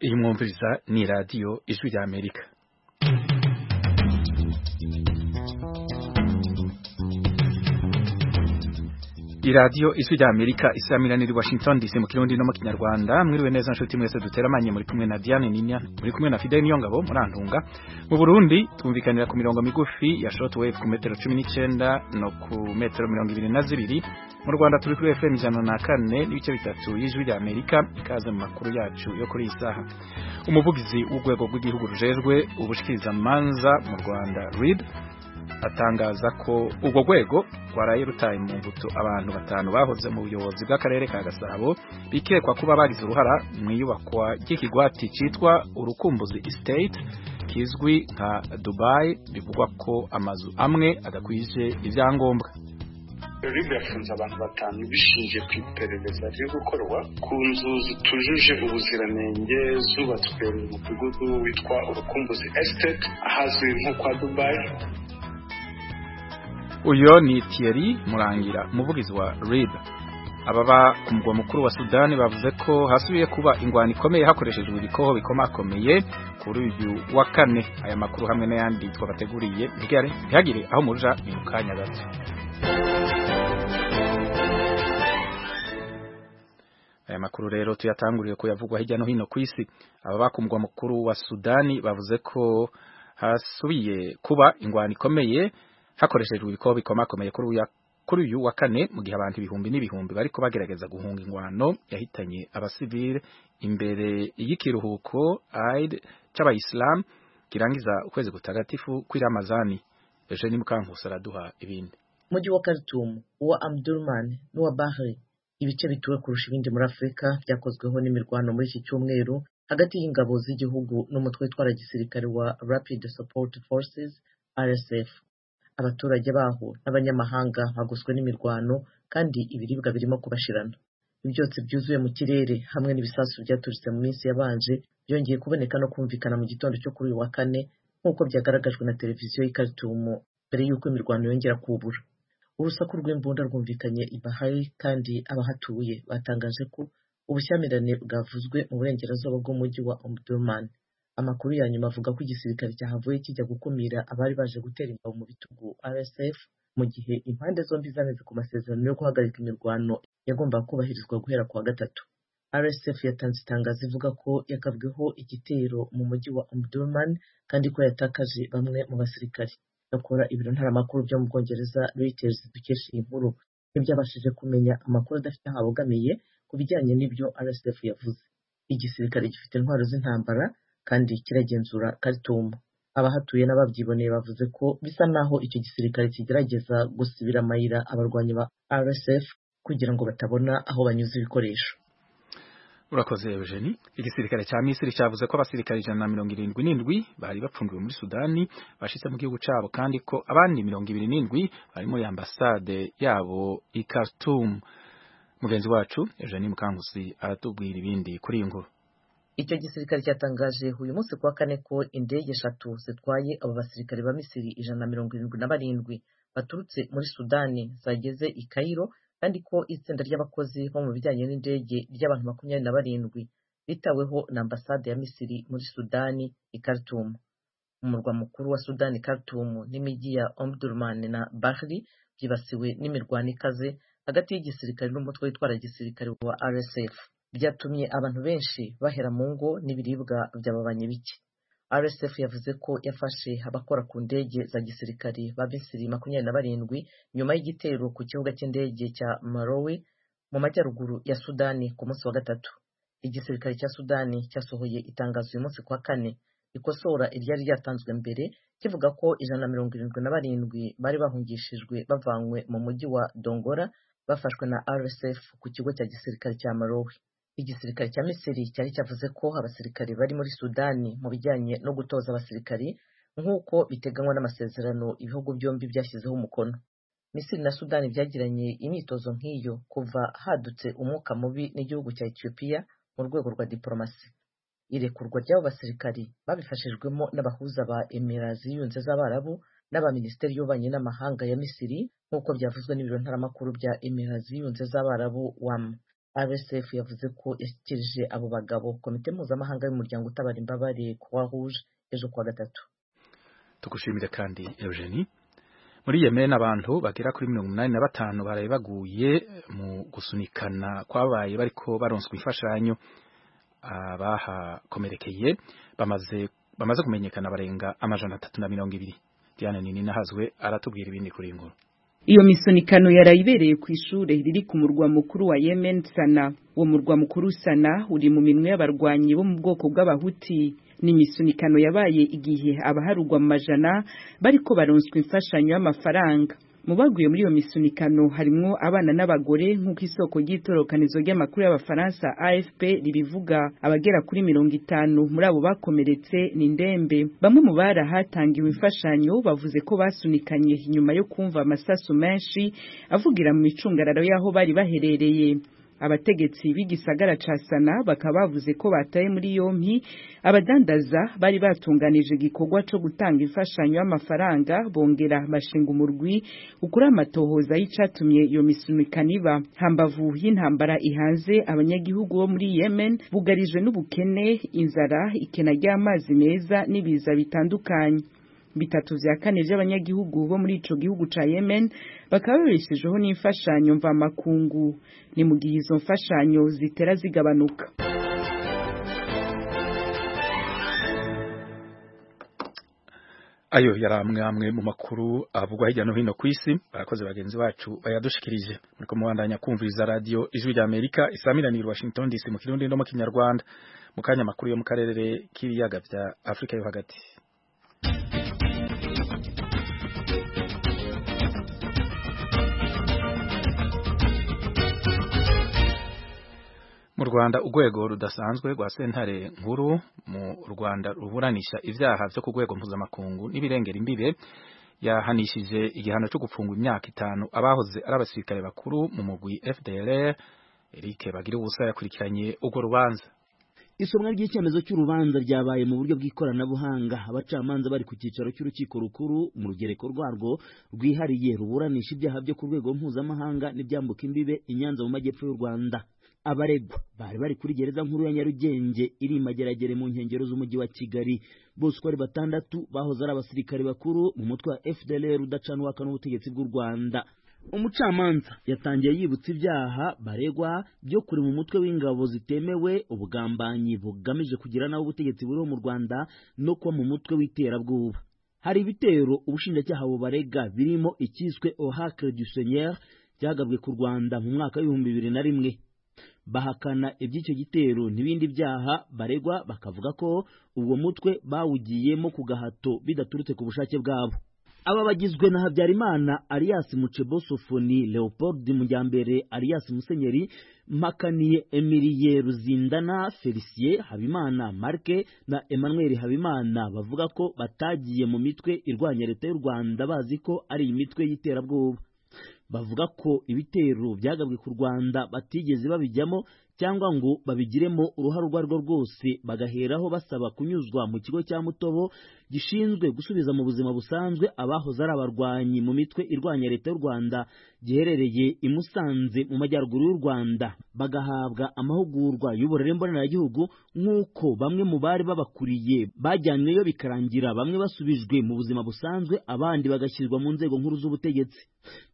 Iyi mwumviriza ni radiyo ijwi rya amerika iradiyo ijwi rya amerika isaha niri washington dc mu kirundi no mu kinyarwanda mwiriwe neza nshuti mwese dutera amanye muri kumwe na diane ninya muri kumwe na fidel niyongabo muri antunga mu burundi twumvikanira ku mirongo migufi ya short wave ku metero cumi n'icyenda no ku metero mirongo ibiri na zibiri mu rwanda turi kuri fm ijana na kane n'ibice bitatu y'ijwi rya amerika ikaze mu makuru yacu yo kuri iyi saha umuvugizi w'urwego rw'igihugu rujejwe ubushikirizamanza mu rwanda rib atangaza ko urwo rwego rwaraye rutaye mu mbuto abantu batanu bahoze mu buyobozi bw'akarere ka gasabo bikekwa kuba bagize uruhara mu iyubakwa ry'ikigwati cyitwa urukumbuzi estate kizwi nka dubai bivugwa ko amazu amwe adakwije ibyangombwa ribu yafunze abantu batanu bishingiye ku iperereza riri gukorwa ku nzu zitujuje ubuziranenge zubatswe mu mudugudu witwa urukumbuzi esiteti ahazwi nko kwa dubayi uyu ni Thierry murangira umuvugizi wa rib ababa ku mugwa mukuru wa sudani bavuze ko hasubiye kuba ingwano ikomeye hakoreshejwe ibikoho bikomakomeye kuri uyu wa kane aya makuru hamwe n'ayandi twabateguriye ntihagire aho muja ni mu kanya gato aya makuru rero tuyatanguriye kuyavugwa hirya no hino ku isi ababa ku mugwa mukuru wa sudani bavuze ko hasubiye kuba ingwano ikomeye hakoreshejwe ibikobo bikomakomeye kuri uyu wa kane mu gihe abantu ibihumbi n'ibihumbi bariko bagerageza guhunga ingwano yahitanye abasivile imbere y'ikiruhuko Eid c'abayisilamu kirangiza ukwezi gutagatifu kuri Ramazani Eugene Mukankusi araduha ibindi Muji wa Khartoum uwa Amdurman n'uwa Bahri ibice bituwe kurusha ibindi muri Afrika byakozweho n'imirwano muri iki cyumweru hagati y'ingabo z'igihugu n'umutwe witwara gisirikare wa Rapid Support Forces RSF abaturage baho n'abanyamahanga bagoswe n'imirwano kandi ibiribwa birimo kubashirana ibyotsi byuzuye mu kirere hamwe n'ibisasu byaturutse mu minsi yabanje byongeye kuboneka no kumvikana mu gitondo cyo kuri uyu wa kane nk'uko byagaragajwe na televiziyo y'ikaritumu mbere y'uko imirwano yongera kubura urusaku rw'imbunda rwumvikanye i Bahari kandi abahatuye batangaje ko ubushyamirane bwavuzwe mu burengerazuba bw'umujyi wa Omdurman amakuru ya nyuma avuga ko igisirikare cyahavuye kijya gukumira abari baje gutera ingabo mu bitugu RSF mu gihe impande zombi zaneze ku masezerano yo guhagarika imirwano yagombaga kubahirizwa guhera ku wa gatatu RSF yatanze itangazo ivuga ko yakabweho igitero mu mujyi wa Omdurman kandi ko yatakaje bamwe mu basirikare yakora ibiro ntaramakuru byo mu Bwongereza Reuters dukesha iyi nkuru ntibyabashije kumenya amakuru adafite aho abogamiye ku bijyanye n'ibyo RSF yavuze igisirikare gifite intwaro z'intambara kandi kiragenzura Khartoum abahatuye n'ababyiboneye bavuze ko bisa naho icyo gisirikare kigerageza gusibira amayira abarwanyi ba RSF kugira ngo batabona aho banyuze ibikoresho urakoze Eugenie igisirikare cya Misiri cyavuze ko abasirikare ijana na mirongo irindwi n'indwi bari bapfundiwe muri Sudani bashitse mu gihugu cyabo kandi ko abandi mirongo ibiri n'indwi bari muri ambasade yabo i Khartoum mugenzi wacu Eugenie Mukangusi aratubwira ibindi kuri iyi nkuru icyo gisirikare cyatangaje uyu munsi kuwa kane ko indege eshatu zitwaye abo basirikare ba misiri ijana na mirongo irindwi na barindwi baturutse muri sudani zageze i kayiro kandi ko itsinda ry'abakozi bo mu bijyanye n'indege ry'abantu makumyabiri na barindwi bitaweho na ambasade ya misiri muri sudani i karitumu umurwa mukuru wa sudani karitumu n'imijyi ya omdurman na bahri byibasiwe n'imirwano ikaze hagati y'igisirikare n'umutwe witwara gisirikare wa rsf byatumye abantu benshi bahera mu ngo n'ibiribwa byababanye bike RSF yavuze ko yafashe abakora ku ndege za gisirikare ba Misiri makumyabiri na barindwi nyuma y'igitero ku kibuga cy'indege cya Marawi mu majyaruguru ya Sudani ku munsi wa gatatu igisirikare cya Sudani cyasohoye itangazo uyu munsi kwa kane ikosora iryari ryatanzwe mbere kivuga ko ijana na mirongo irindwi na barindwi bari bahungishijwe bavanywe mu mujyi wa Dongora bafashwe na RSF ku kigo cya gisirikare cya Marawi igisirikare cya Misiri cyari cyavuze ko abasirikare bari muri Sudani mu bijyanye no gutoza abasirikari nk'uko biteganywa n'amasezerano ibihugu byombi byashyizeho umukono Misiri na Sudani byagiranye imyitozo nk'iyo kuva hadutse umwuka mubi n'igihugu cya Ethiopia mu rwego rwa diplomasi irekurwa ry'abo basirikari babifashijwemo n'abahuza ba Emirati ziyunze z'Abarabu n'abaminisiteri y'ububanyi n'amahanga ya Misiri nk'uko byavuzwe n'ibiro ntaramakuru bya Emirati ziyunze z'Abarabu WAM RSF yavuze ko yashyikirije abo bagabo komite mpuzamahanga y'umuryango utabara imbabare Croix Rouge ejo kuwa gatatu tugushimire kandi Eugenie muri Yemen abantu bagera kuri mirongo inani na batanu baraye baguye mu gusunikana kwabaye bariko baronswa imfashanyo abahakomerekeye bamaze bamaze kumenyekana barenga amajana atatu na mirongo ibiri Diane Nini nahazwe aratubwira ibindi kuri iyi nkuru iyo misunikano yarayibereye ku ishure riri ku murwa mukuru wa Yemen Sana uwo murwa mukuru Sana uri mu minwe y'abarwanyi bo mu bwoko bw'abahuti ni imisunikano yabaye igihe abaharugwa mu majana bariko baronswa imfashanyo y'amafaranga mu baguye muri iyo misunikano harimwo abana n'abagore nk'uko isoko ry'itorokanizo ry'amakuru y'abafaransa AFP ribivuga abagera kuri mirongo itanu muri abo bakomeretse ni ndembe bamwe mu bari ahatangiwe imfashanyo bavuze ko basunikanye inyuma yo kumva amasasu menshi avugira mu micungararo y'aho bari baherereye abategetsi b'igisagara ca Sana bakaba bavuze ko bataye muri yompi abadandaza bari batunganije igikorwa co gutanga imfashanyo y'amafaranga bongera bashinga umurwi ukuri amatohoza y'icatumye iyo misunikaniba hambavu y'intambara ihanze abanyagihugu bo muri Yemen bugarijwe n'ubukene inzara ikena ry'amazi meza n'ibiza bitandukanye bitatu vya kane by'abanyagihugu bo muri ico gihugu ca Yemen bakaba babeshejeho n'imfashanyo mva makungu ni mu gihe izo mfashanyo zitera zigabanuka ayo yari amwe amwe mu makuru avugwa hirya no hino ku isi abakozi bagenzi bacu bayadushikirije muriko mubandanya kumviriza radio ijwi rya Amerika isamiraniye Washington DC mu kirundi no mu kinyarwanda mu kanya makuru yo mu karere k'ibiyaga vya Afrika yo hagati mu Rwanda ugwego rudasanzwe rwa sentare nkuru mu Rwanda ruburanisha ivyaha vyo kugwego mpuzamakungu n'ibirengera imbibe yahanishije igihano cyo gufungwa imyaka itanu abahoze ari abasirikare bakuru mu mugwi FDLR Eric Bagira ubusa yakurikiranye urwo rubanza isomwa ry'icyemezo cy'urubanza ryabaye mu buryo bw'ikoranabuhanga abacamanza bari ku cyicaro cy'urukiko rukuru mu rugereko rwarwo rwihariye ruburanisha ibyaha byo ku rwego mpuzamahanga n'ibyambuka imbibe i Nyanza mu majyepfo y'u Rwanda abaregwa bari bari kuri gereza nkuru ya Nyarugenge iri mageragere mu nkengero z'umujyi wa Kigali bose uko ari batandatu bahoze ari abasirikare bakuru mu mutwe wa FDLR udacanwaka n'ubutegetsi bw'u Rwanda umucamanza yatangiye yibutsa ibyaha baregwa byo kuri mu mutwe w'ingabo zitemewe ubugambanyi bugamije kugira nawe ubutegetsi buriho mu Rwanda no kuba mu mutwe w'iterabwoba hari ibitero ubushinjacyaha bubarega birimo icyiswe Oracle du Seigneur cyagabwe ku Rwanda mu mwaka w'ibihumbi bibiri na rimwe bahakana iby'icyo gitero n'ibindi byaha baregwa bakavuga ko uwo mutwe bawugiyemo ku gahato bidaturutse ku bushake bwabo aba bagizwe na habyarimana alias mucebosofoni leopold mujyambere alias musenyeri mpakaniye emiliye ruzindana felicien habimana marke na emmanuel habimana bavuga ko batagiye mu mitwe irwanya leta y'u rwanda bazi ko ari imitwe y'iterabwoba bavuga ko ibitero byagabwe ku rwanda batigeze babijyamo cyangwa ngo babigiremo uruhare urwo arirwo rwose bagaheraho basaba kunyuzwa mu kigo cya mutobo gishinzwe gusubiza mu buzima busanzwe abahoze ari abarwanyi mu mitwe irwanya leta y'u rwanda giherereye i musanze mu majyaruguru y'u rwanda bagahabwa amahugurwa y'uburere mboneragihugu nk'uko bamwe mu bari babakuriye bajyanyweyo bikarangira bamwe basubijwe mu buzima busanzwe abandi bagashyirwa mu nzego nkuru z'ubutegetsi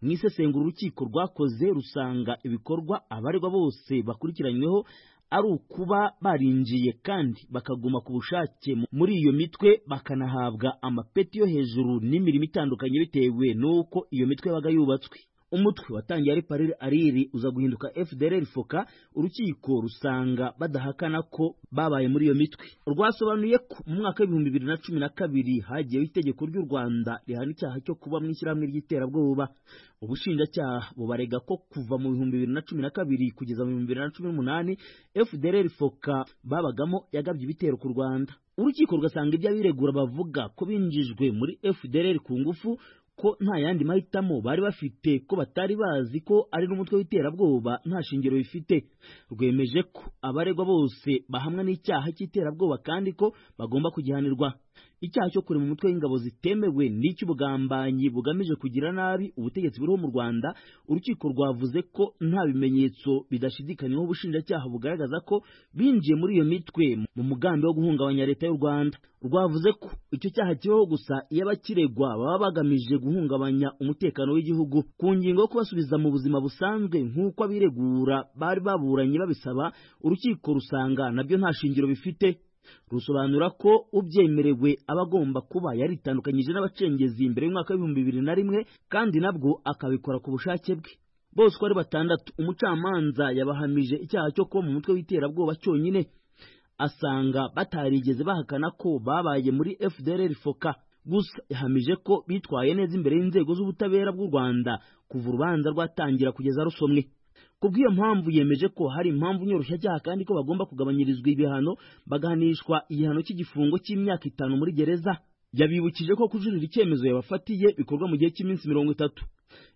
mu isesengura urukiko rwakoze rusanga ibikorwa abaregwa bose bakurikiranye ari ukuba barinjiye kandi bakaguma ku bushake muri iyo mitwe bakanahabwa amapeti yo hejuru n'imirimo itandukanye bitewe n'uko iyo mitwe yabaga yubatswe umutwe watangiye ari parire ariri uza guhinduka FDLR foka urukiko rusanga badahakana ko babaye muri iyo mitwe rwasobanuye ko mu mwaka w'ibihumbi bibiri na cumi na kabiri hagiyeho itegeko ry'u Rwanda rihana icyaha cyo kuba mu ishyirahamwe ry'iterabwoba ubushinjacyaha bubarega ko kuva mu bihumbi bibiri na cumi na kabiri kugeza mu bihumbi bibiri na cumi n'umunani FDLR foka babagamo yagabye ibitero ku Rwanda urukiko rugasanga iby'abiregura bavuga ko binjijwe muri FDLR ku ngufu ko nta yandi mahitamo bari bafite ko batari bazi ko ari n'umutwe w'iterabwoba nta shingiro bifite rwemeje ko abaregwa bose bahamwa n'icyaha cy'iterabwoba kandi ko bagomba kugihanirwa icyaha cyo kurema umutwe w'ingabo zitemewe n'icy'ubugambanyi bugamije kugira nabi ubutegetsi buriho mu rwanda urukiko rwavuze ko nta bimenyetso bidashidikanywaho ubushinjacyaha bugaragaza ko binjiye muri iyo mitwe mu mugambi wo guhungabanya leta y'u rwanda rwavuze ko icyo cyaha kibaho gusa iyo abakiregwa baba bagamije guhungabanya umutekano w'igihugu ku ngingo yo kubasubiza mu buzima busanzwe nk'uko abiregura bari baburanye babisaba urukiko rusanga nabyo nta shingiro bifite rusobanura ko ubyemerewe aba agomba kuba yaritandukanyije n'abacengezi mbere y'umwaka w'ibihumbi bibiri na rimwe kandi nabwo akabikora ku bushake bwe bose uko ari batandatu umucamanza yabahamije icyaha cyo kuba mu mutwe w'iterabwoba cyonyine asanga batarigeze bahakana ko babaye muri fdr foka gusa yahamije ko bitwaye neza imbere y'inzego z'ubutabera bw'u rwanda kuva urubanza rwatangira kugeza rusomwe ku bw'iyo mpamvu yemeje ko hari impamvu nyoroshyacyaha kandi ko bagomba kugabanyirizwa ibihano bagahanishwa igihano cy'igifungo cy'imyaka itanu muri gereza yabibukije ko kujurira icyemezo yabafatiye bikorwa mu gihe cy'iminsi mirongo itatu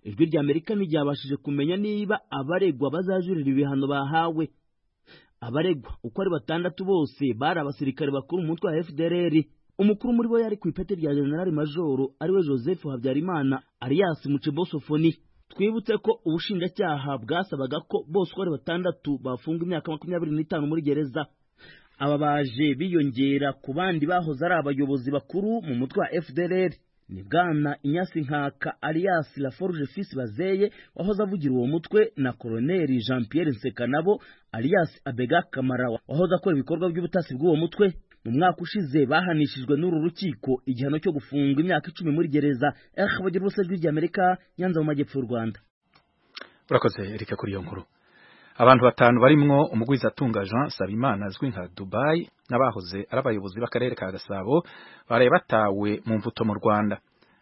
ijwi rya amerika ntiryabashije kumenya niba abaregwa bazajurira ibihano bahawe abaregwa uko ari batandatu bose bari abasirikare bakuru mu mutwe wa fdr umukuru muri bo yari ku ipeti rya generali majoro ariwe joseph habyarimana alias mucebosofoni twibutse ko ubushinjacyaha bwasabaga ko bose uko ari batandatu bafunga imyaka makumyabiri n'itanu muri gereza aba baje biyongera ku bandi bahoze ari abayobozi bakuru mu mutwe wa fdr ni bwana inyasinkaka alias laforge fils bazeye wahoze avugira uwo mutwe na koloneli jean pierre nsekanabo alias abega kamara wahoze akora ibikorwa by'ubutasi bw'uwo mutwe mu mwaka ushize bahanishijwe n'uru rukiko igihano cyo gufungwa imyaka icumi muri gereza eh bagira ubusa jwi ry'amerika nyanza mu majyepfo y'u rwanda urakoze erika kuri iyo nkuru abantu batanu barimwo umugwizatunga Jean Sabimana azwi nka Dubai n'abahoze ari abayobozi b'akarere ka Gasabo baraye batawe mu mvuto mu Rwanda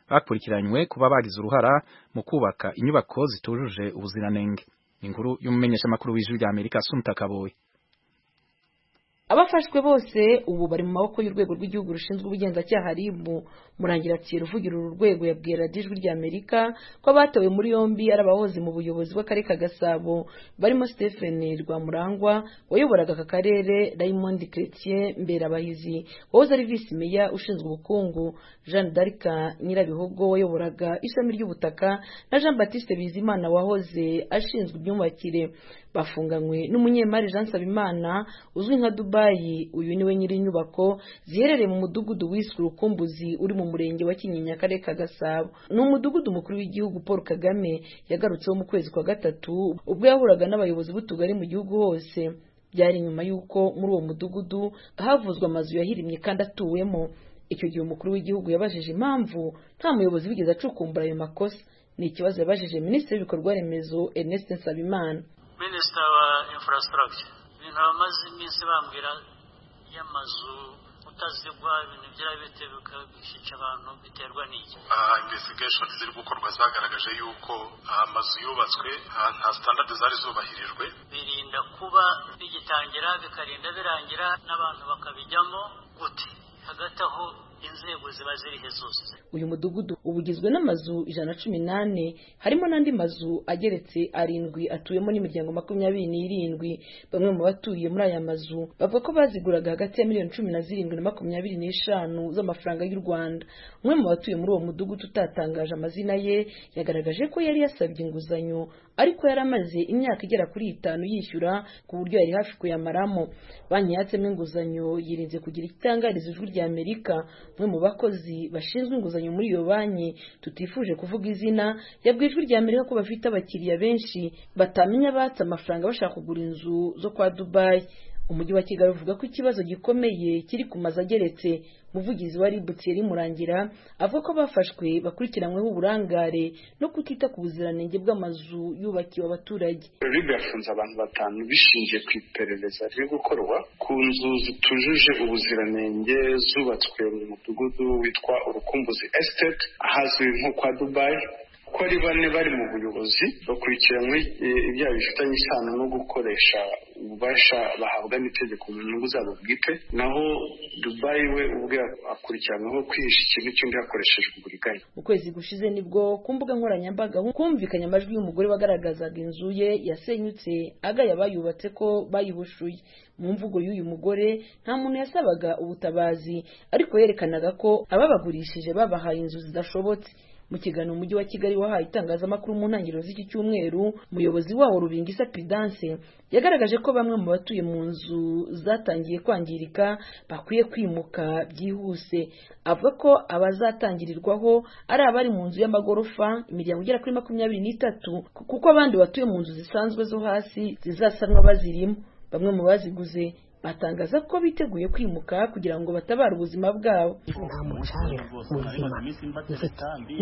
bakurikiranywe kuba bagize uruhara mu kubaka inyubako zitujuje ubuziranenge inkuru y'umumenyeshamakuru w'ijwi rya Amerika Asumta Kaboye abafashwe bose ubu bari mu maboko y'urwego rw'igihugu rushinzwe ubugenzacyaha ribu murangiratiro uvugira uru rwego yabwiye radiyo ijwi rya amerika ko abatawe muri yombi ari abahoze mu buyobozi bw'akarere ka gasabo barimo stephen rwamurangwa wayoboraga aka karere raymond chrétien mberabahizi wahoze ari visi meya ushinzwe ubukungu jean darika nyirabihogo wayoboraga ishami ry'ubutaka na jean batiste bizimana wahoze ashinzwe imyubakire bafunganywe n'umunyemari jean sabimana uzwi nka dubai Dubai uyu niwe nyiri inyubako ziherereye mu mudugudu wiswe urukumbuzi uri mu murenge wa Kinyinya akarere ka Gasabo ni umudugudu mukuru w'igihugu Paul Kagame yagarutseho mu kwezi kwa gatatu ubwo yahuraga n'abayobozi b'utugari mu gihugu hose byari nyuma y'uko muri uwo mudugudu havuzwe amazu yahirimye kandi atuwemo icyo gihe umukuru w'igihugu yabajije impamvu nta muyobozi wigeze acukumbura ayo makosa ni ikibazo yabajije minisitiri w'ibikorwa remezo Ernest Nsabimana minisitiri wa infrastructure ibintu abamaze iminsi bambwira y'amazu utazigwa ibintu by'abite bikica abantu biterwa n'iki aha investigation ziri gukorwa zagaragaje yuko amazu yubatswe nta standard zari zubahirijwe birinda kuba bigitangira bikarinda birangira n'abantu bakabijyamo gute hagati aho inzego ziba zirihe zose uyu mudugudu uba ugizwe n'amazu ijana na cumi n'ane harimo n'andi mazu ageretse arindwi atuyemo n'imiryango makumyabiri n'irindwi bamwe mu batuye muri aya mazu bavuga ko baziguraga hagati ya miliyoni cumi na zirindwi na makumyabiri n'eshanu z'amafaranga y'u rwanda umwe mu batuye muri uwo mudugudu utatangaje amazina ye yagaragaje ko yari yasabye inguzanyo ariko yari amaze imyaka igera kuri itanu yishyura ku buryo yari hafi kuyamaramo banki yatsemo inguzanyo yirinze kugira igitangariza ijwi rya amerika umwe mu bakozi bashinzwe inguzanyo muri iyo banki tutifuje kuvuga izina yabwiye ijwi rya amerika ko bafite abakiriya benshi batamenya batse amafaranga bashaka kugura inzu zo kwa dubayi umujyi wa kigali uvuga ko ikibazo gikomeye kiri ku mazu ageretse umuvugizi wa rib thierry murangira avuga ko bafashwe bakurikiranyweho uburangare no kutita ku buziranenge bw'amazu yubakiwe abaturage rib yafunze abantu batanu bishingiye ku iperereza riri gukorwa ku nzu zitujuje ubuziranenge zubatswe mu mudugudu witwa urukumbuzi estate ahazwi nko kwa dubayi ko ari bane bari mu buyobozi bakurikiranywe ibyaha bifitanye isano no gukoresha ububasha bahabwa n'itegeko mu nyungu zabo bwite naho dubayi we ubwe akurikiranyweho kwihisha ikintu cy'undi hakoreshejwe uburiganya ukwezi gushize nibwo ku mbuga nkoranyambaga humvikanye amajwi y'umugore wagaragazaga inzu ye yasenyutse agaya abayubatse ko bayihushuye mu mvugo y'uyu mugore nta muntu yasabaga ubutabazi ariko yerekanaga ko ababagurishije babahaye inzu zidashobotse mu kiganiro umujyi wa kigali wahaye itangazamakuru mu ntangiriro z'iki cyumweru umuyobozi wawo rubingisa pidanse yagaragaje ko bamwe mu batuye mu nzu zatangiye kwangirika bakwiye kwimuka byihuse avuga ko abazatangirirwaho ari abari mu nzu y'amagorofa imiryango igera kuri makumyabiri n'itatu kuko abandi batuye mu nzu zisanzwe zo hasi zizasanwa bazirimo bamwe mu baziguze batangaza ko biteguye kwimuka kugira ngo batabare ubuzima bwabo nta mucanga ubuzima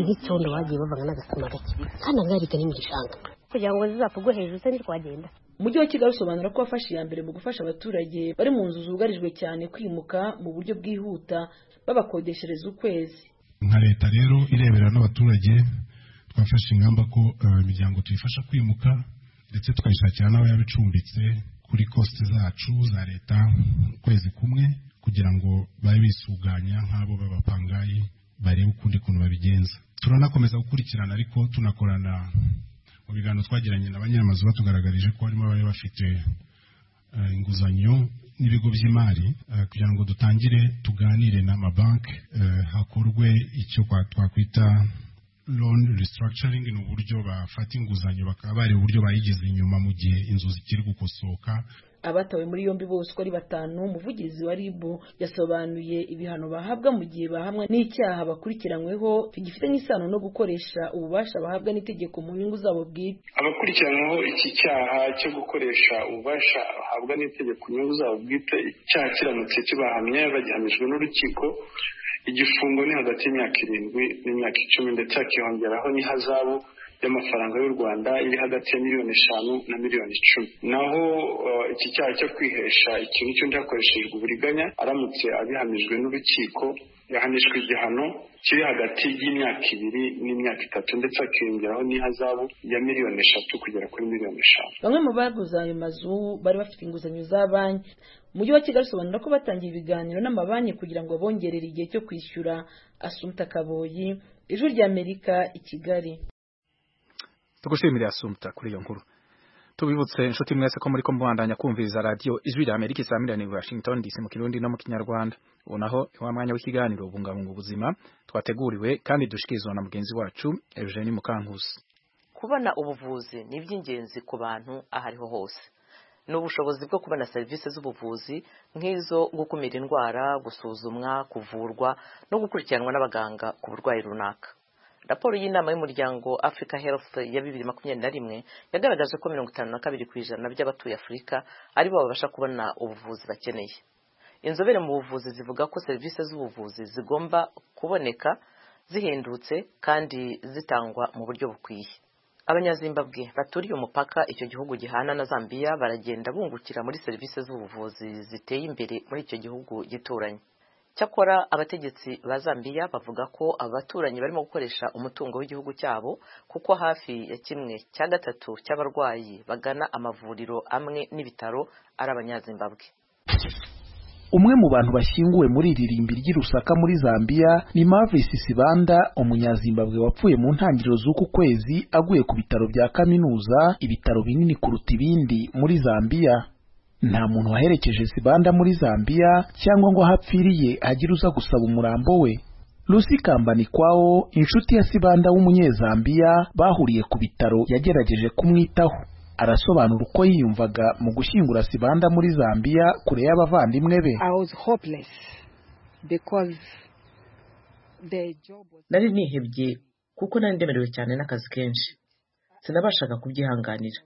nk'icyondo bagiye bavanga n'agasima gake kandi angarika ni mu gishanga kugira ngo zizapfugwe hejuru se ntitwagenda umujyi wa kigali usobanura ko wafashe iya mbere mu gufasha abaturage bari mu nzu zugarijwe cyane kwimuka mu buryo bwihuta babakodeshereza ukwezi nka leta rero irebera n'abaturage twafashe ingamba ko imiryango tuyifasha kwimuka ndetse tukayishakira n'aho yaba icumbitse kuri kositi zacu za leta ukwezi kumwe kugira ngo babe bisuganya nk'abo b'abapangayi barebe ukundi kuntu babigenza turanakomeza gukurikirana ariko tunakorana mu biganiro twagiranye na banyamazu batugaragarije ko harimo abari bafite inguzanyo n'ibigo by'imari kugira ngo dutangire tuganire n'amabanki hakorwe icyo twakwita loan restructuring ni uburyo bafata inguzanyo bakaba bari uburyo bayigeze inyuma mu gihe inzu zikiri gukosoka abatawe muri yombi bose uko ari batanu umuvugizi wa rib yasobanuye ibihano bahabwa mu gihe bahamwe n'icyaha bakurikiranyweho bigifitanye isano no gukoresha ububasha bahabwa n'itegeko mu nyungu zabo bwite abakurikiranyweho iki cyaha cyo gukoresha ububasha bahabwa n'itegeko nyungu zabo bwite icyaha kiramutse kibahamye bagihamijwe n'urukiko igifungo ni hagati y'imyaka irindwi n'imyaka icumi ndetse hakiyongeraho n'ihazabu y'amafaranga y'u rwanda iri hagati ya miliyoni eshanu na miliyoni icumi naho iki cyaha cyo kwihesha ikintu cy'undi hakoreshejwe uburiganya aramutse abihamijwe n'urukiko yahanishwa igihano kiri hagati y'imyaka ibiri n'imyaka itatu ndetse hakiyongeraho n'ihazabu ya miliyoni eshatu kugera kuri miliyoni eshanu bamwe mu baguze ayo mazu bari bafite inguzanyo za banki umujyi wa kigali usobanura ko batangiye ibiganiro n'amabanki kugira ngo bongerere igihe cyo kwishyura asumta kaboyi ijwi ry'amerika i kigali tugushimire asumta kuri iyo nkuru tubibutse inshuti mwese ko muri ko mubandanya kumviriza radiyo ijwi rya amerika saa miriyoni washington dc mu kirundi no mu kinyarwanda ubu naho ni wa mwanya w'ikiganiro ubungabunga ubuzima twateguriwe kandi dushikirizwa na mugenzi wacu eugenie mukankusi kubona ubuvuzi ni iby'ingenzi ku bantu aho ariho hose n'ubushobozi bwo kubona serivisi z'ubuvuzi nk'izo gukumira indwara gusuzumwa kuvurwa no gukurikiranwa n'abaganga ku burwayi runaka raporo y'inama y'umuryango africa health ya bibiri makumyabiri na rimwe yagaragaje ko mirongo itanu na kabiri ku ijana by'abatuye afurika aribo babasha kubona ubuvuzi bakeneye inzobere mu buvuzi zivuga ko serivisi z'ubuvuzi zigomba kuboneka zihendutse kandi zitangwa mu buryo bukwiye abanyazimbabwe baturiye umupaka icyo gihugu gihana na zambia baragenda bungukira muri serivisi z'ubuvuzi ziteye imbere muri icyo gihugu gituranye cyakora abategetsi ba zambia bavuga ko abaturanyi barimo gukoresha umutungo w'igihugu cyabo kuko hafi ya kimwe cya gatatu cy'abarwayi bagana amavuriro amwe n'ibitaro ari abanyazimbabwe umwe mu bantu bashyinguwe muri iri rimbi ry'irusaka muri zambia ni mavis sibanda umunyazimbabwe wapfuye mu ntangiriro z'uku kwezi aguye ku bitaro bya kaminuza ibitaro binini kuruta ibindi muri zambia nta muntu waherekeje sibanda muri zambia cyangwa ngo aho apfiriye agire uza gusaba umurambo we Lucy Kambanikwawo inshuti ya sibanda w'umunyezambiya bahuriye ku bitaro yagerageje kumwitaho arasobanura uko yiyumvaga mu gushyingura sibanda muri zambia kure y'abavandimwe be nari nihebye kuko nari ndemerewe cyane n'akazi kenshi sinabashaga kubyihanganira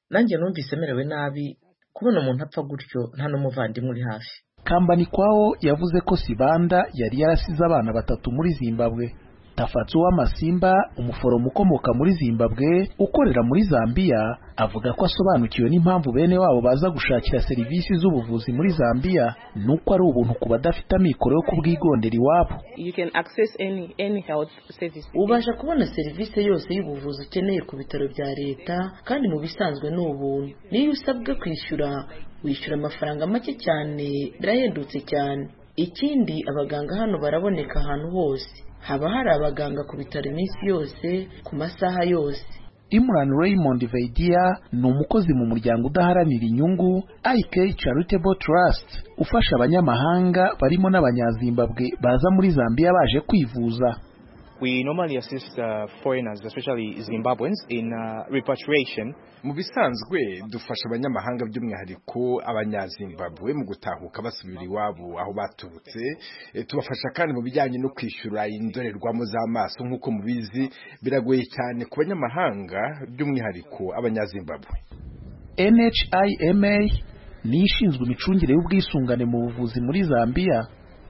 nanjye numvise merewe nabi kubona umuntu apfa gutyo nta n'umuvandimwe uri hafi kambani kwawo yavuze ko sibanda yari yarasize abana batatu muri zimbabwe tafatso w'amasimba umuforomo ukomoka muri zimbabwe ukorera muri zambiya avuga ko asobanukiwe n'impamvu bene wabo baza gushakira serivisi z'ubuvuzi muri zambiya nuko ari ubuntu ku badafite amikoro yo kubwigondera iwabo you can access any any health service ubasha kubona serivisi yose y'ubuvuzi ukeneye ku bitaro bya leta kandi mu bisanzwe ni ubuntu niyo usabwe kwishyura wishyura amafaranga make cyane birahendutse cyane ikindi abaganga hano baraboneka ahantu hose haba hari abaganga ku bitaro iminsi yose ku masaha yose Imran Raymond Veidia ni umukozi mu muryango udaharanira inyungu IK Charitable Trust ufasha abanyamahanga barimo n'abanyazimbabwe baza muri Zambia baje kwivuza We normally assist uh, foreigners, especially Zimbabweans, in uh, repatriation. Mu bisanzwe dufasha abanyamahanga by'umwihariko abanyazimbabwe mu gutahuka basubira iwabo aho baturutse e, tubafasha kandi mu bijyanye no kwishyura indorerwamo z'amaso nk'uko mubizi biragoye cyane ku banyamahanga by'umwihariko abanyazimbabwe NHIMA ni ishinzwe imicungire y'ubwisungane mu buvuzi muri Zambia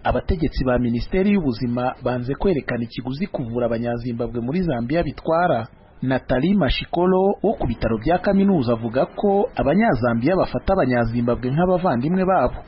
abategetsi ba minisiteri y'ubuzima banze kwerekana ikiguzi kuvura abanyazimbabwe muri zambia bitwara natali mashikolo wo ku bitaro bya kaminuza avuga ko abanyazambiya bafata abanyazimbabwe nk'abavandimwe babo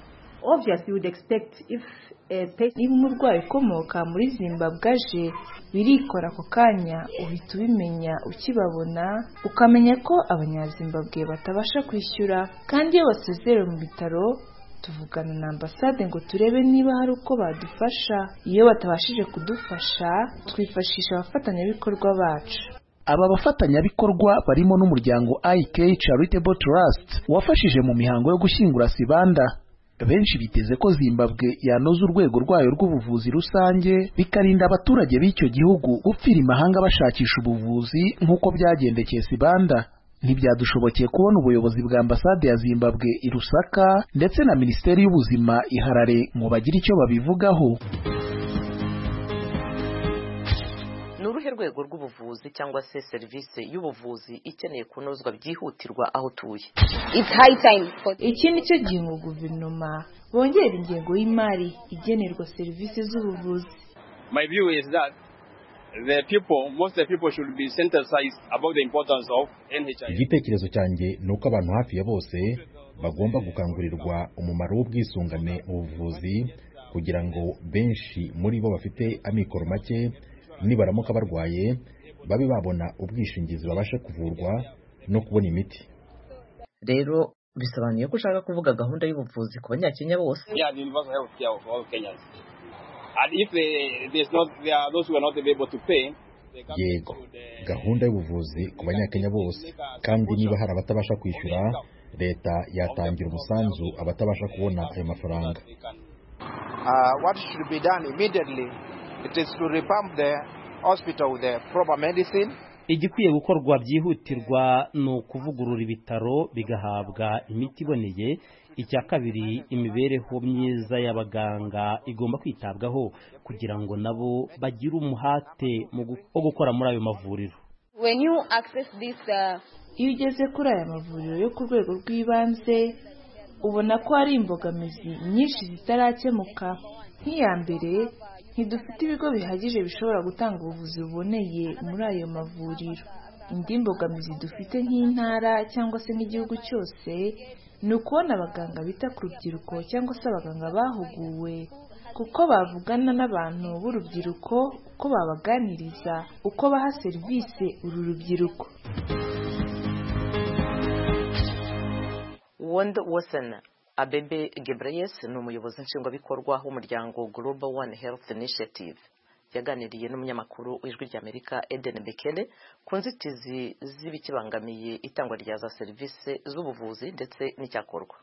niba umurwayi ukomoka muri zimbabwe aje birikora ako kanya uhita ubimenya ukibabona ukamenya ko abanyazimbabwe batabasha kwishyura kandi iyo basezerewe mu bitaro tuvugana na ambasade ngo turebe niba hari uko badufasha iyo batabashije kudufasha twifashisha abafatanyabikorwa bacu aba bafatanyabikorwa barimo n'umuryango IK Charitable Trust wafashije mu mihango yo gushyingura Sibanda benshi biteze ko Zimbabwe yanoza urwego rwayo rw'ubuvuzi rusange bikarinda abaturage b'icyo gihugu gupfira imahanga bashakisha ubuvuzi nk'uko byagendekeye Sibanda ntibyadushobokeye kubona ubuyobozi bwa ambasade ya Zimbabwe i Lusaka ndetse na Minisiteri y'Ubuzima iharare ngo bagire icyo babivugaho ni uruhe rwego rw'ubuvuzi cyangwa se serivisi y'ubuvuzi ikeneye kunozwa byihutirwa aho utuye iki ni cyo gihe guverinoma bongera ingengo y'imari igenerwa serivisi z'ubuvuzi my view is that the people most of the people should be sensitized about the importance of NHI igitekerezo cyanjye ni uko abantu hafi ya bose bagomba gukangurirwa umumaro w'ubwisungane mu buvuzi kugira ngo benshi muri bo bafite amikoro make nibaramuka barwaye babe babona ubwishingizi babasha kuvurwa no kubona imiti rero bisobanuye ko ushaka kuvuga gahunda y'ubuvuzi ku banyakenya bose yego gahunda y'ubuvuzi ku banyakenya bose kandi niba hari abatabasha kwishyura leta yatangira umusanzu abatabasha kubona ayo mafaranga igikwiye gukorwa byihutirwa ni ukuvugurura ibitaro bigahabwa imiti iboneye icya kabiri imibereho myiza y'abaganga igomba kwitabwaho kugira ngo nabo bagire umuhate wo gukora muri ayo mavuriro iyo ugeze kuri aya mavuriro yo ku rwego rw'ibanze ubona ko hari imbogamizi nyinshi zitarakemuka nk'iya mbere ntidufite ibigo bihagije bishobora gutanga ubuvuzi buboneye muri ayo mavuriro indi mbogamizi dufite nk'intara cyangwa se n'igihugu cyose ni ukubona abaganga bita ku rubyiruko cyangwa se abaganga bahuguwe kuko bavugana n'abantu b'urubyiruko uko babaganiriza uko baha serivisi uru rubyiruko wondo wosana abebe gebreyes ni umuyobozi nshingwabikorwa w'umuryango global one health initiative yaganiriye n'umunyamakuru w'ijwi ry'amerika eden bekele ku nzitizi z'ibikibangamiye itangwa rya za serivisi z'ubuvuzi ndetse n'icyakorwa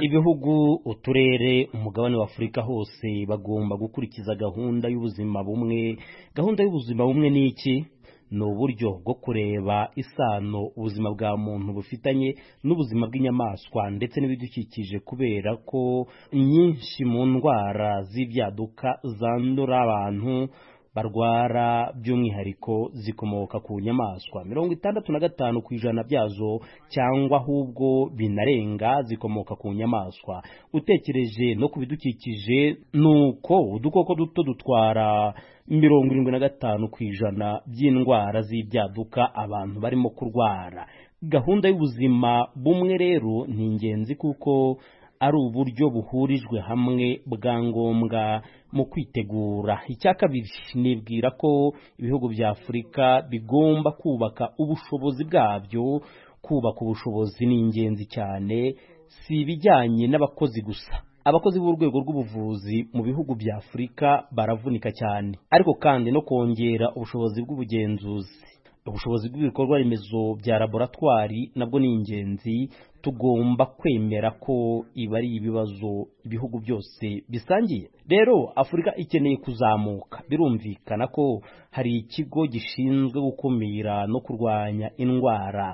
ibihugu uturere umugabane w'afurika hose bagomba gukurikiza gahunda y'ubuzima bumwe gahunda y'ubuzima bumwe ni iki ni uburyo bwo kureba isano ubuzima bwa muntu bufitanye n'ubuzima bw'inyamaswa ndetse n'ibidukikije kubera ko nyinshi mu ndwara z'ibyaduka zandura abantu barwara by'umwihariko zikomoka ku nyamaswa mirongo itandatu na gatanu ku ijana byazo cyangwa ahubwo binarenga zikomoka ku nyamaswa utekereje no ku bidukikije ni uko udukoko duto dutwara mirongo irindwi na gatanu ku ijana by'indwara z'ibyaduka abantu barimo kurwara gahunda y'ubuzima bumwe rero ni ingenzi kuko ari uburyo buhurijwe hamwe bwa ngombwa mu kwitegura icya kabiri nibwira ko ibihugu bya afurika bigomba kubaka ubushobozi bwabyo kubaka ubushobozi ni ingenzi cyane si ibijyanye n'abakozi gusa abakozi b'urwego rw'ubuvuzi mu bihugu bya afurika baravunika cyane ariko kandi no kongera ubushobozi bw'ubugenzuzi ubushobozi bw'ibikorwa remezo bya laboratwari nabwo ni ingenzi tugomba kwemera ko ibi ari ibibazo ibihugu byose bisangiye rero afurika ikeneye kuzamuka birumvikana ko hari ikigo gishinzwe gukumira no kurwanya indwara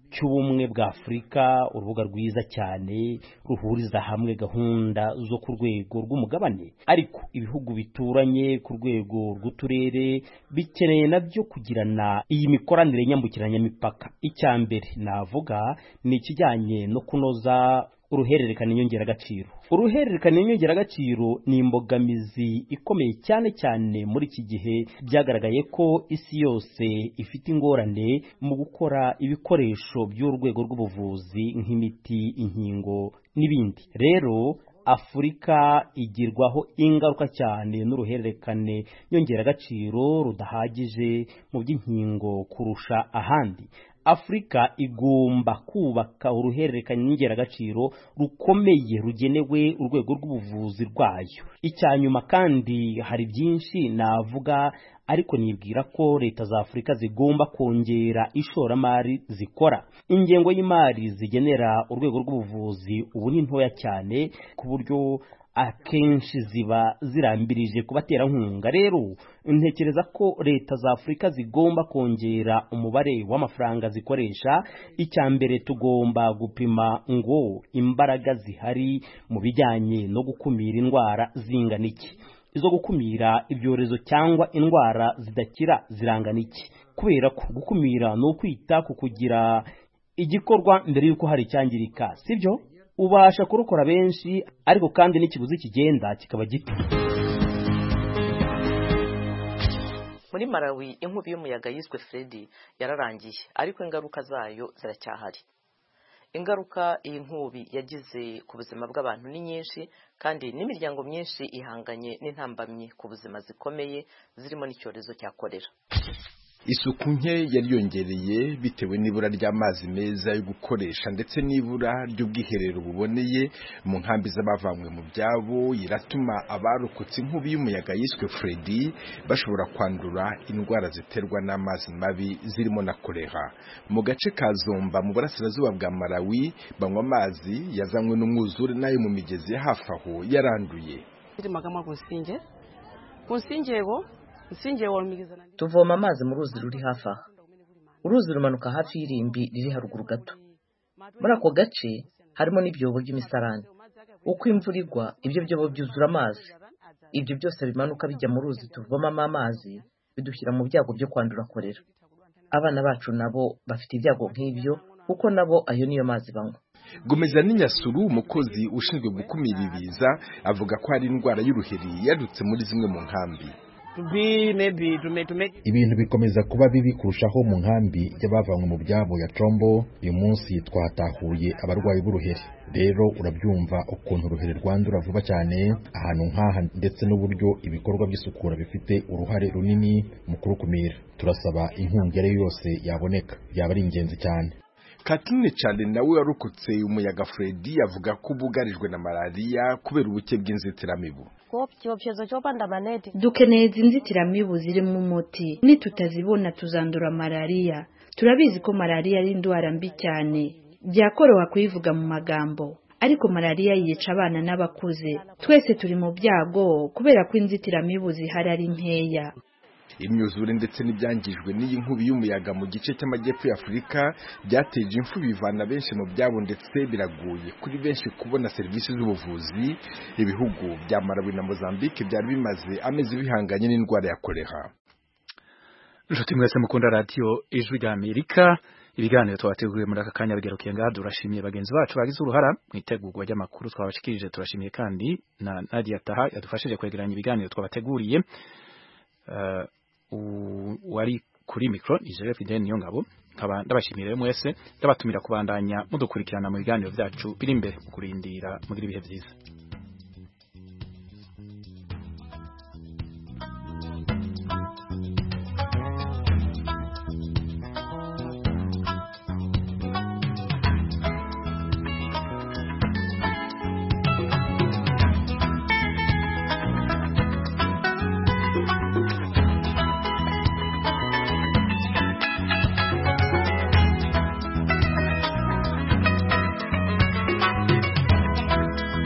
cy'ubumwe bwa afurika urubuga rwiza cyane ruhuriza hamwe gahunda zo ku rwego rw'umugabane ariko ibihugu bituranye ku rwego rw'uturere bikeneye nabyo kugirana iyi mikoranire nyambukiranyamipaka icya mbere navuga ni ikijyanye no kunoza uruhererekane inyongeragaciro uruhererekane inyongeragaciro ni imbogamizi ikomeye cyane cyane muri iki gihe byagaragaye ko isi yose ifite ingorane mu gukora ibikoresho by'urwego rw'ubuvuzi nk'imiti inkingo n'ibindi rero afurika igirwaho ingaruka cyane n'uruhererekane nyongeragaciro rudahagije mu by'inkingo kurusha ahandi afurika igomba kubaka uruhererekane n'ingeragaciro rukomeye rugenewe urwego rw'ubuvuzi rwayo icya nyuma kandi hari byinshi navuga ariko nibwira ko leta za afurika zigomba kongera ishoramari zikora ingengo y'imari zigenera urwego rw'ubuvuzi ubu ni ntoya cyane ku buryo akenshi ziba zirambirije ku baterankunga rero ntekereza ko leta za afurika zigomba kongera umubare w'amafaranga zikoresha icya mbere tugomba gupima ngo imbaraga zihari mu bijyanye no gukumira indwara zingana iki izo gukumira ibyorezo cyangwa indwara zidakira zirangana iki kubera ko gukumira ni ukwita ku kugira igikorwa mbere y'uko hari icyangirika sibyo ubasha kurukora benshi ariko kandi n'ikiguzi kigenda kikaba gito muri malawi inkubi y'umuyaga yiswe fredi yararangiye ariko ingaruka zayo ziracyahari ingaruka iyi nkubi yagize ku buzima bw'abantu ni nyinshi kandi n'imiryango myinshi ihanganye n'intambamyi ku buzima zikomeye zirimo n'icyorezo cya korera isuku nke yari yongereye bitewe n'ibura ry'amazi meza yo gukoresha ndetse n'ibura ry'ubwiherero buboneye mu nkambi z'abavanywe mu byabo iratuma abarokotse inkubi y'umuyaga yiswe Freddy bashobora kwandura indwara ziterwa n'amazi mabi zirimo na kolera mu gace ka Zomba mu burasirazuba bwa Malawi banywa amazi yazanywe n'umwuzure n'ayo mu migezi ya hafi aho yaranduye tuvoma amazi mu ruzi ruri hafi aha uruzi rumanuka hafi y'irimbi riri haruguru gato muri ako gace harimo n'ibyobo by'imisarani uko imvura igwa ibyo byobo byuzura amazi ibyo byose bimanuka bijya mu ruzi tuvomamo amazi bidushyira mu byago byo kwandura korera abana bacu nabo bafite ibyago nk'ibyo kuko nabo ayo niyo mazi banywa gomeza n'inyasuru umukozi ushinzwe gukumira ibiza avuga ko hari indwara y'uruheri yadutse muri zimwe mu nkambi ibintu bikomeza kuba bibi kurushaho mu nkambi y'abavanywe mu byabo ya combo uyu munsi twahatahuye abarwayi b'uruheri rero urabyumva ukuntu uruheri rwandura vuba cyane ahantu nk'aha ndetse n'uburyo ibikorwa by'isukura bifite uruhare runini mu kurukumira turasaba inkunga iyo ari yo yose yaboneka yaba ari ingenzi cyane Katine cyane nawe warokotse umuyaga Freddy avuga ko ubugarijwe na malariya kubera ubuke bw'inzitiramibu dukeneye izi nzitiramibu zirimo umuti nitutazibona tuzandura malariya turabizi ko malariya ari indwara mbi cyane byakoroha kuyivuga mu magambo ariko malariya yica abana n'abakuze twese turi mu byago kubera ko inzitiramibu zihari ari nkeya imyuzure ndetse n'ibyangijwe n'iyi nkubi y'umuyaga mu gice cy'amajyepfo y'afurika byateje imfu bivana benshi mu byabo ndetse biragoye kuri benshi kubona serivisi z'ubuvuzi ibihugu bya marawi na mozambique byari bimaze amezi bihanganye n'indwara ya kolera inshuti mwese mukunda radiyo ijwi rya amerika ibiganiro twabateguriye muri aka kanya bigarukiye ngaha turashimiye bagenzi bacu bagize uruhara mu itegurwa ry'amakuru twabashikirije turashimiye kandi na nadia taha yadufashije kwegeranya ibiganiro twabateguriye wari kuri mikoro ni joseph deni ngabo nkaba ndabashimira mwese ndabatumira kubandanya mudukurikirana mu biganiro byacu biri imbere mu kurindira mugira ibihe byiza